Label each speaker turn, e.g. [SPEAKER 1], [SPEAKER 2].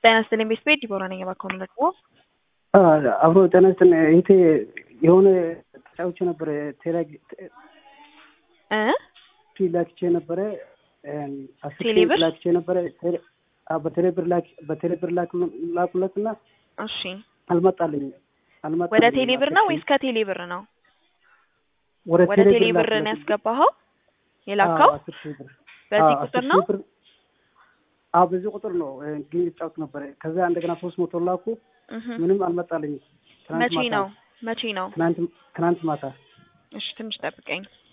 [SPEAKER 1] ጤና ይስጥልኝ ቤት ቤት ዲቦራ ነኝ። እባክዎ ምን ልርዳዎ?
[SPEAKER 2] አብሮ ጤና ይስጥልኝ። ይሄ የሆነ ተጫውቼ ነበረ ቴሌግ
[SPEAKER 1] እ
[SPEAKER 2] ላክቼ ነበረ አስር ሺህ
[SPEAKER 1] ቴሌብር?
[SPEAKER 2] ላክቼ ነበረ ቴሌ- አዎ፣ በቴሌብር ላክ በቴሌብር ላክ- ላኩለት እና
[SPEAKER 1] እሺ
[SPEAKER 2] አልመጣልኝም አልመጣልኝም።
[SPEAKER 1] ወደ ቴሌ ብር ነው
[SPEAKER 2] አስር
[SPEAKER 1] ወይስ
[SPEAKER 2] ሺህ-
[SPEAKER 1] ከቴሌ ብር ነው?
[SPEAKER 2] ወደ
[SPEAKER 1] ወደ ቴሌ ብር
[SPEAKER 2] ላኩለት።
[SPEAKER 1] ነው ያስገባኸው የላከው?
[SPEAKER 2] አዎ፣ አስር ሺህ ብር
[SPEAKER 1] በዚህ
[SPEAKER 2] አዎ፣
[SPEAKER 1] ቁጥር
[SPEAKER 2] አስር
[SPEAKER 1] ነው?
[SPEAKER 2] ሺህ ብር አዎ፣ በዚህ ቁጥር ነው እ፣ ግን ይጫወት ነበረ። ከዛ እንደገና ሶስት መቶ ላኩ
[SPEAKER 1] እህ
[SPEAKER 2] ምንም አልመጣልኝም። ትናንት
[SPEAKER 1] መቼ
[SPEAKER 2] ማታ
[SPEAKER 1] ነው? መቼ ነው?
[SPEAKER 2] ትናንት ትናንት ማታ
[SPEAKER 1] እሺ ትንሽ ጠብቀኝ።